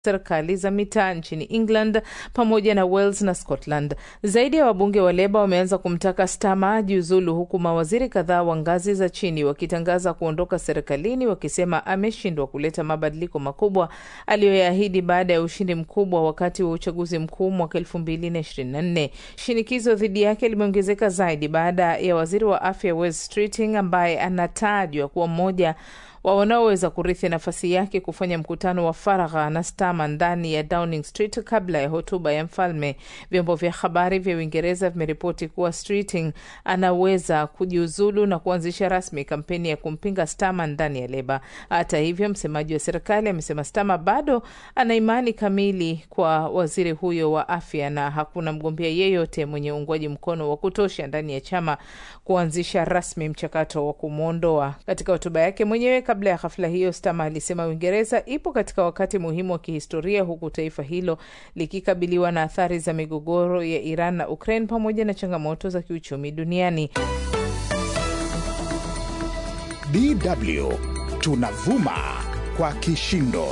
serikali za mitaa nchini England pamoja na Wales na Scotland. Zaidi ya wabunge wa Leba wameanza kumtaka Starmer ajiuzulu, huku mawaziri kadhaa wa ngazi za chini wakitangaza kuondoka serikalini, wakisema ameshindwa kuleta mabadiliko makubwa aliyoyaahidi baada ya ushindi mkubwa wakati wa uchaguzi mkuu mwaka elfu mbili na ishirini na nne. Shinikizo dhidi yake limeongezeka zaidi baada ya waziri wa afya Wes Streeting ambaye anatajwa kuwa mmoja wa wanaoweza kurithi nafasi yake kufanya mkutano wa faragha na Starmer ndani ya Downing Street kabla ya hotuba ya mfalme. Vyombo vya habari vya Uingereza vimeripoti kuwa Streeting anaweza kujiuzulu na kuanzisha rasmi kampeni ya kumpinga Starmer ndani ya Leba. Hata hivyo, msemaji wa serikali amesema Starmer bado ana imani kamili kwa waziri huyo wa afya na hakuna mgombea yeyote mwenye uungwaji mkono wa kutosha ndani ya chama kuanzisha rasmi mchakato wa kumwondoa. Katika hotuba yake mwenyewe kabla ya hafla hiyo, Starmer alisema Uingereza ipo katika wakati muhimu wa kihistoria, huku taifa hilo likikabiliwa na athari za migogoro ya Iran na Ukraine pamoja na changamoto za kiuchumi duniani. DW tunavuma kwa kishindo.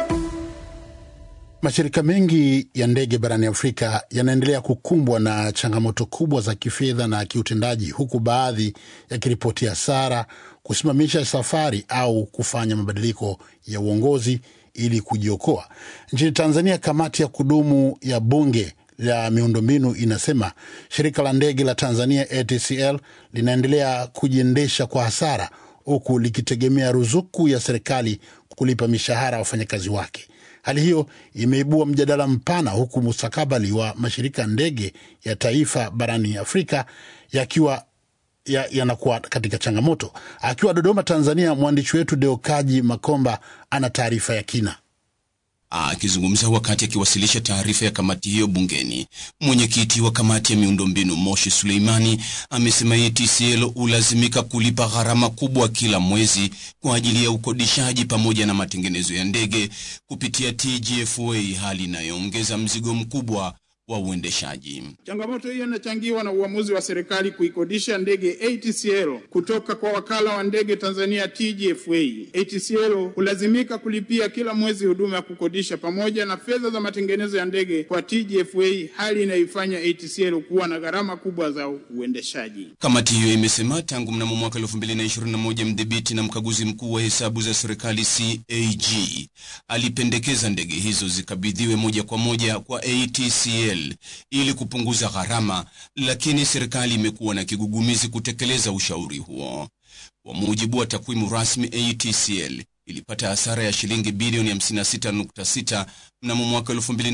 Mashirika mengi ya ndege barani Afrika yanaendelea kukumbwa na changamoto kubwa za kifedha na kiutendaji, huku baadhi yakiripotia hasara, kusimamisha safari au kufanya mabadiliko ya uongozi ili kujiokoa. Nchini Tanzania, kamati ya kudumu ya bunge la miundombinu inasema shirika la ndege la Tanzania ATCL linaendelea kujiendesha kwa hasara, huku likitegemea ruzuku ya serikali kulipa mishahara ya wafanyakazi wake. Hali hiyo imeibua mjadala mpana huku mustakabali wa mashirika ya ndege ya taifa barani Afrika yakiwa yanakuwa ya katika changamoto. Akiwa Dodoma, Tanzania, mwandishi wetu Deokaji Makomba ana taarifa ya kina. Akizungumza wakati akiwasilisha taarifa ya kamati hiyo bungeni, mwenyekiti wa kamati ya miundombinu Moshi Suleimani amesema ATCL hulazimika kulipa gharama kubwa kila mwezi kwa ajili ya ukodishaji pamoja na matengenezo ya ndege kupitia TGFA, hali inayoongeza mzigo mkubwa wa uendeshaji. Changamoto hiyo inachangiwa na uamuzi wa serikali kuikodisha ndege ATCL kutoka kwa wakala wa ndege Tanzania TGFA. ATCL hulazimika kulipia kila mwezi huduma ya kukodisha pamoja na fedha za matengenezo ya ndege kwa TGFA, hali inayoifanya ATCL kuwa na gharama kubwa za uendeshaji. Kamati hiyo imesema tangu mnamo mwaka 2021 mdhibiti na mkaguzi mkuu wa hesabu za serikali CAG alipendekeza ndege hizo zikabidhiwe moja kwa moja kwa ATCL ili kupunguza gharama, lakini serikali imekuwa na kigugumizi kutekeleza ushauri huo. Kwa mujibu wa takwimu rasmi, ATCL ilipata hasara ya shilingi bilioni 56.6 mnamo mwaka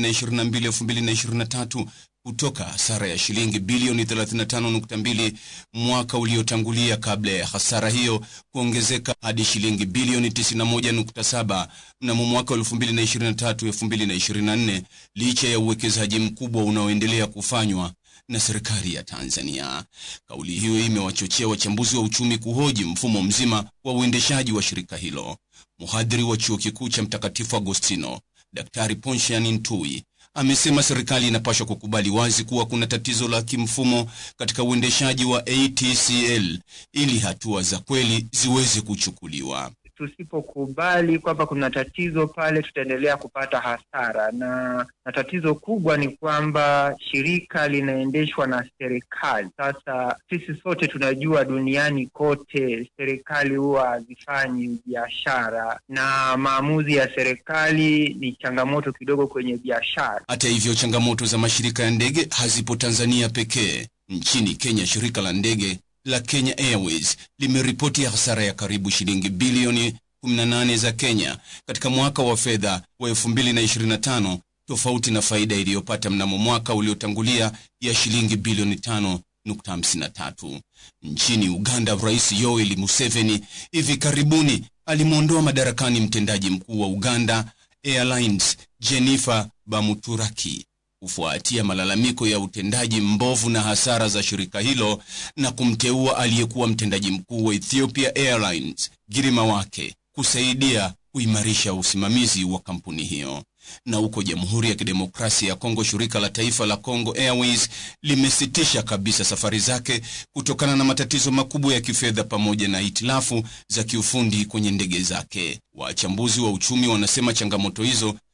2022-2023 kutoka hasara ya shilingi bilioni 35.2 mwaka uliotangulia, kabla ya hasara hiyo kuongezeka hadi shilingi bilioni 91.7 mnamo mwaka 2023-2024 licha ya uwekezaji mkubwa unaoendelea kufanywa na serikali ya Tanzania. Kauli hiyo imewachochea wachambuzi wa uchumi kuhoji mfumo mzima wa uendeshaji wa shirika hilo. Mhadhiri wa chuo kikuu cha Mtakatifu Agostino, Daktari Ponshian Ntui amesema serikali inapaswa kukubali wazi kuwa kuna tatizo la kimfumo katika uendeshaji wa ATCL ili hatua za kweli ziweze kuchukuliwa. Tusipokubali kwamba kuna tatizo pale, tutaendelea kupata hasara, na na tatizo kubwa ni kwamba shirika linaendeshwa na serikali. Sasa sisi sote tunajua duniani kote serikali huwa hazifanyi biashara, na maamuzi ya serikali ni changamoto kidogo kwenye biashara. Hata hivyo, changamoto za mashirika ya ndege hazipo Tanzania pekee. Nchini Kenya, shirika la ndege la Kenya Airways limeripoti hasara ya karibu shilingi bilioni 18 za Kenya katika mwaka wa fedha wa 2025 tofauti na faida iliyopata mnamo mwaka uliotangulia ya shilingi bilioni 5.53. Nchini Uganda, Rais Yoweri Museveni hivi karibuni alimwondoa madarakani mtendaji mkuu wa Uganda Airlines Jennifer Bamuturaki kufuatia malalamiko ya utendaji mbovu na hasara za shirika hilo na kumteua aliyekuwa mtendaji mkuu wa Ethiopia Airlines Girima wake kusaidia kuimarisha usimamizi wa kampuni hiyo. Na huko Jamhuri ya Kidemokrasia ya Kongo, shirika la taifa la Congo Airways limesitisha kabisa safari zake kutokana na matatizo makubwa ya kifedha pamoja na hitilafu za kiufundi kwenye ndege zake. Wachambuzi wa uchumi wanasema changamoto hizo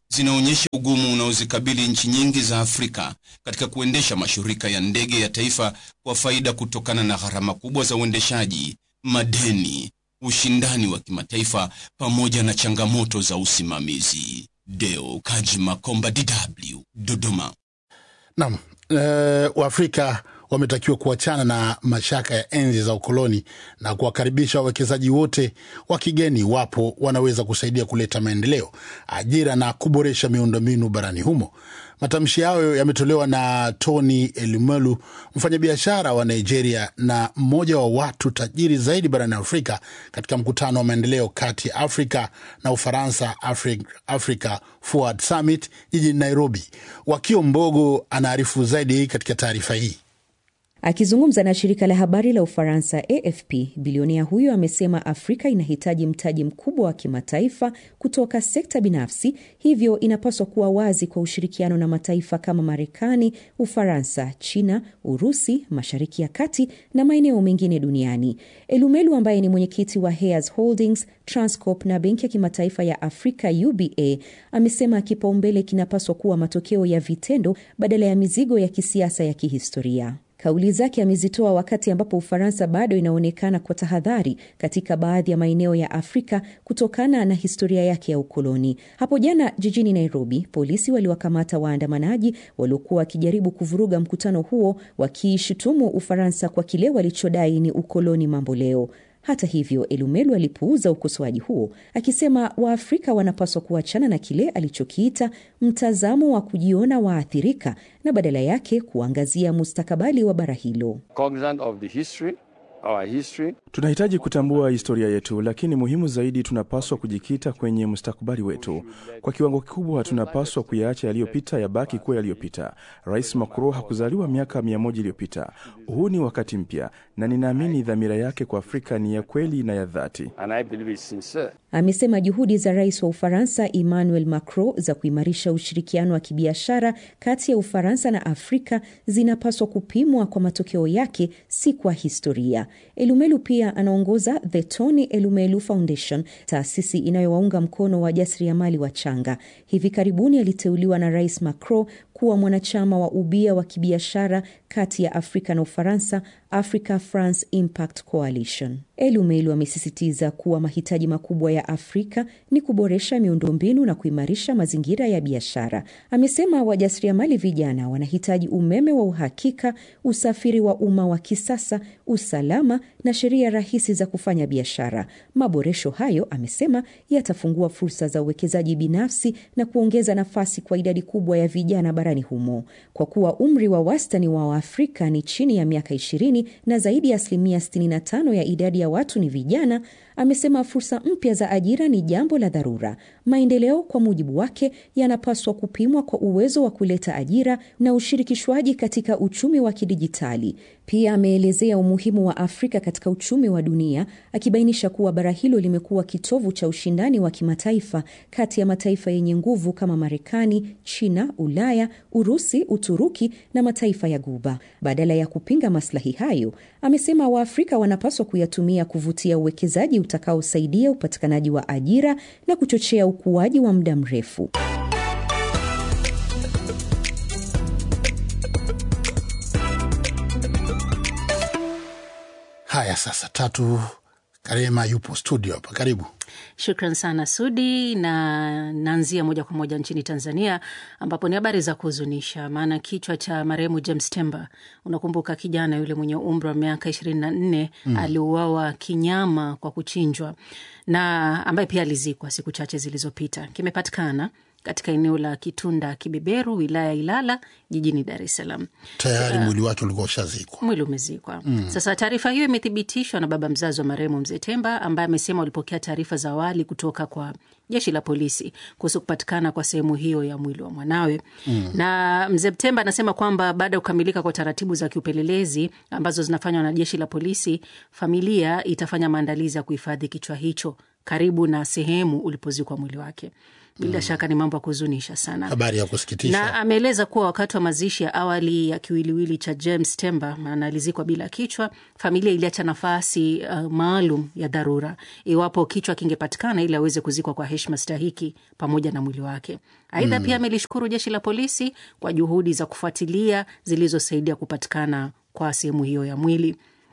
zinaonyesha ugumu unaozikabili nchi nyingi za Afrika katika kuendesha mashirika ya ndege ya taifa kwa faida kutokana na gharama kubwa za uendeshaji, madeni, ushindani wa kimataifa pamoja na changamoto za usimamizi. Deo Kaji Makomba, DW, Dodoma. Naam, e, Waafrika wametakiwa kuachana na mashaka ya enzi za ukoloni na kuwakaribisha wawekezaji wote wa kigeni wapo wanaweza kusaidia kuleta maendeleo, ajira na kuboresha miundombinu barani humo. Matamshi hayo yametolewa na Tony Elumelu, mfanyabiashara wa Nigeria na mmoja wa watu tajiri zaidi barani Afrika, katika mkutano wa maendeleo kati ya Afrika na Ufaransa, Africa, Africa Forward Summit jijini Nairobi. Wakio Mbogo anaarifu zaidi katika taarifa hii. Akizungumza na shirika la habari la Ufaransa AFP, bilionea huyo amesema Afrika inahitaji mtaji mkubwa wa kimataifa kutoka sekta binafsi, hivyo inapaswa kuwa wazi kwa ushirikiano na mataifa kama Marekani, Ufaransa, China, Urusi, Mashariki ya Kati na maeneo mengine duniani. Elumelu ambaye ni mwenyekiti wa Hayes Holdings, Transcorp na benki ya kimataifa ya Afrika UBA amesema kipaumbele kinapaswa kuwa matokeo ya vitendo badala ya mizigo ya kisiasa ya kihistoria. Kauli zake amezitoa wakati ambapo Ufaransa bado inaonekana kwa tahadhari katika baadhi ya maeneo ya Afrika kutokana na historia yake ya ukoloni. Hapo jana jijini Nairobi, polisi waliwakamata waandamanaji waliokuwa wakijaribu kuvuruga mkutano huo, wakiishutumu Ufaransa kwa kile walichodai ni ukoloni mamboleo. Hata hivyo, Elumelu alipuuza ukosoaji huo akisema Waafrika wanapaswa kuachana na kile alichokiita mtazamo wa kujiona waathirika na badala yake kuangazia mustakabali wa bara hilo. Tunahitaji kutambua historia yetu, lakini muhimu zaidi, tunapaswa kujikita kwenye mustakabali wetu. Kwa kiwango kikubwa, tunapaswa kuyaacha yaliyopita yabaki kuwa yaliyopita. Rais Macron hakuzaliwa miaka mia moja iliyopita. Huu ni wakati mpya, na ninaamini dhamira yake kwa Afrika ni ya kweli na ya dhati. Amesema juhudi za rais wa Ufaransa Emmanuel Macron za kuimarisha ushirikiano wa kibiashara kati ya Ufaransa na Afrika zinapaswa kupimwa kwa matokeo yake, si kwa historia. Elumelu pia anaongoza The Tony Elumelu Foundation, taasisi inayowaunga mkono wajasiriamali wachanga. Hivi karibuni aliteuliwa na rais Macron kuwa mwanachama wa ubia wa kibiashara kati ya Afrika na Ufaransa, Africa France Impact Coalition. Elumelu amesisitiza kuwa mahitaji makubwa ya Afrika ni kuboresha miundombinu na kuimarisha mazingira ya biashara. Amesema wajasiriamali vijana wanahitaji umeme wa uhakika, usafiri wa umma wa kisasa, usalama na sheria rahisi za kufanya biashara. Maboresho hayo, amesema, yatafungua fursa za uwekezaji binafsi na kuongeza nafasi kwa idadi kubwa ya vijana barani humo. Kwa kuwa umri wa wastani wa Waafrika ni chini ya miaka 20 na zaidi ya asilimia 65 ya idadi ya watu ni vijana, amesema fursa mpya za ajira ni jambo la dharura. Maendeleo kwa mujibu wake yanapaswa kupimwa kwa uwezo wa kuleta ajira na ushirikishwaji katika uchumi wa kidijitali. Pia ameelezea umuhimu wa Afrika katika uchumi wa dunia, akibainisha kuwa bara hilo limekuwa kitovu cha ushindani wa kimataifa kati ya mataifa yenye nguvu kama Marekani, China, Ulaya, Urusi, Uturuki na mataifa ya Guba. Badala ya kupinga maslahi hayo, amesema Waafrika wanapaswa kuyatumia kuvutia uwekezaji utakaosaidia upatikanaji wa ajira na kuchochea ukuaji wa muda mrefu. Haya, sasa Tatu Karema yupo studio hapa, karibu. Shukran sana Sudi, na naanzia moja kwa moja nchini Tanzania ambapo ni habari za kuhuzunisha. Maana kichwa cha marehemu James Temba, unakumbuka kijana yule mwenye umri wa miaka ishirini na nne mm. aliuawa kinyama kwa kuchinjwa na ambaye pia alizikwa siku chache zilizopita, kimepatikana katika eneo la Kitunda Kibeberu, wilaya ya Ilala, jijini Dar es Salaam. Tayari mwili wake ulikuwa ushazikwa, mwili umezikwa. mm. Sasa taarifa hiyo imethibitishwa na baba mzazi wa marehemu mzee Temba, ambaye amesema walipokea taarifa za awali kutoka kwa jeshi la polisi kuhusu kupatikana kwa sehemu hiyo ya mwili wa mwanawe. mm. Na mzee Temba anasema kwamba baada ya kukamilika kwa taratibu za kiupelelezi ambazo zinafanywa na jeshi la polisi, familia itafanya maandalizi ya kuhifadhi kichwa hicho karibu na sehemu ulipozikwa mwili wake bila shaka ni mambo ya kuhuzunisha sana Habari ya kusikitisha. na ameeleza kuwa wakati wa mazishi ya awali ya kiwiliwili cha James Temba, maana alizikwa bila kichwa, familia iliacha nafasi uh, maalum ya dharura iwapo kichwa kingepatikana ili aweze kuzikwa kwa heshima stahiki pamoja na mwili wake. Aidha, Mm. pia amelishukuru jeshi la polisi kwa juhudi za kufuatilia zilizosaidia kupatikana kwa sehemu hiyo ya mwili.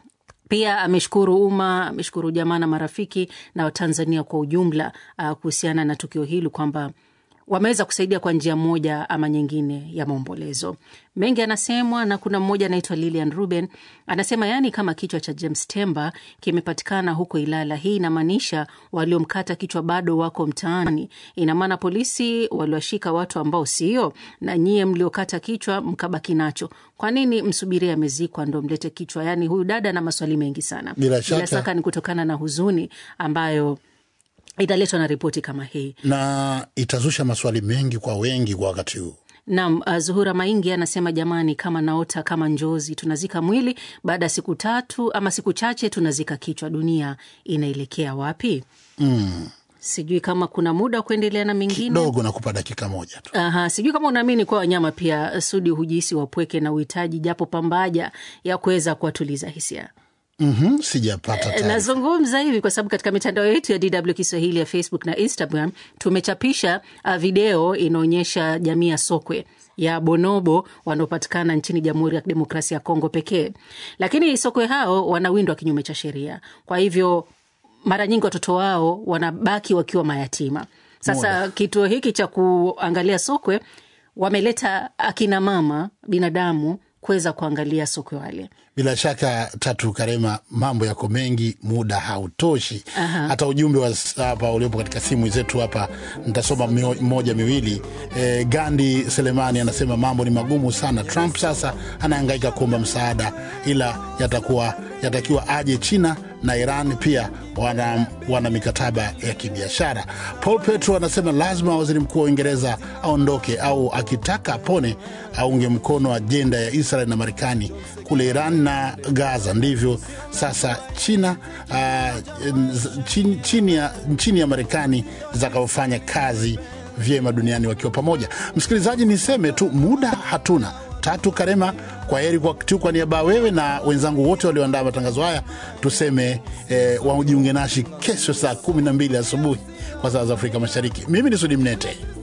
Pia ameshukuru umma, ameshukuru jamaa na marafiki na Watanzania kwa ujumla uh, kuhusiana na tukio hili kwamba wameweza kusaidia kwa njia moja ama nyingine ya maombolezo. Mengi anasemwa na kuna mmoja anaitwa Lilian Ruben anasema, yaani kama kichwa cha James Temba kimepatikana huko Ilala, hii inamaanisha waliomkata kichwa bado wako mtaani. Ina maana polisi waliwashika watu ambao sio, na nyie mliokata kichwa mkabaki nacho. Kwa nini msubirie amezikwa ndo mlete kichwa? Yaani huyu dada na maswali mengi sana. Bila shaka. shaka ni kutokana na huzuni ambayo italetwa na ripoti kama hii. na itazusha maswali mengi kwa wengi kwa wakati huu. Naam, uh, Zuhura Maingi anasema jamani, kama naota kama njozi, tunazika mwili baada ya siku tatu ama siku chache tunazika kichwa. Dunia inaelekea wapi? Mm. Sijui kama kuna muda wa kuendelea na mengine Dogo nakupa dakika moja tu. Aha, sijui kama unaamini kuwa wanyama pia Sudi hujihisi wapweke na uhitaji japo pambaja ya kuweza kuwatuliza hisia. Mhm, sijapata Eh, taarifa. Nazungumza hivi kwa sababu katika mitandao yetu ya DW Kiswahili ya Facebook na Instagram tumechapisha uh, video inaonyesha jamii ya sokwe ya bonobo wanaopatikana nchini Jamhuri ya Kidemokrasia ya Kongo pekee, lakini sokwe hao wanawindwa kinyume cha sheria. Kwa hivyo mara nyingi watoto wao wanabaki wakiwa mayatima. Sasa Moja. kituo hiki cha kuangalia sokwe wameleta akina mama binadamu kuweza kuangalia sokwe wale. Bila shaka Tatu Karema, mambo yako mengi, muda hautoshi. Aha. Hata ujumbe wa s- hapa uliopo katika simu zetu hapa nitasoma mio- moja miwili. E, Gandi Selemani anasema mambo ni magumu sana. Trump sasa anahangaika kuomba msaada, ila yatakuwa yatakiwa aje China na Iran pia wana, wana mikataba ya kibiashara. Paul Petro anasema lazima waziri mkuu wa Uingereza aondoke au akitaka apone aunge mkono ajenda ya Israel na Marekani kule Iran na Gaza. Ndivyo sasa China uh, chini, chini ya, chini ya Marekani zitakavyofanya kazi vyema duniani wakiwa pamoja. Msikilizaji, niseme tu muda hatuna. Tatu Karema, kwa heri kwa tu, kwa niaba ya wewe na wenzangu wote walioandaa matangazo haya, tuseme eh, wajiunge nashi kesho saa kumi na mbili asubuhi kwa saa za Afrika Mashariki. Mimi ni Sudi Mnete.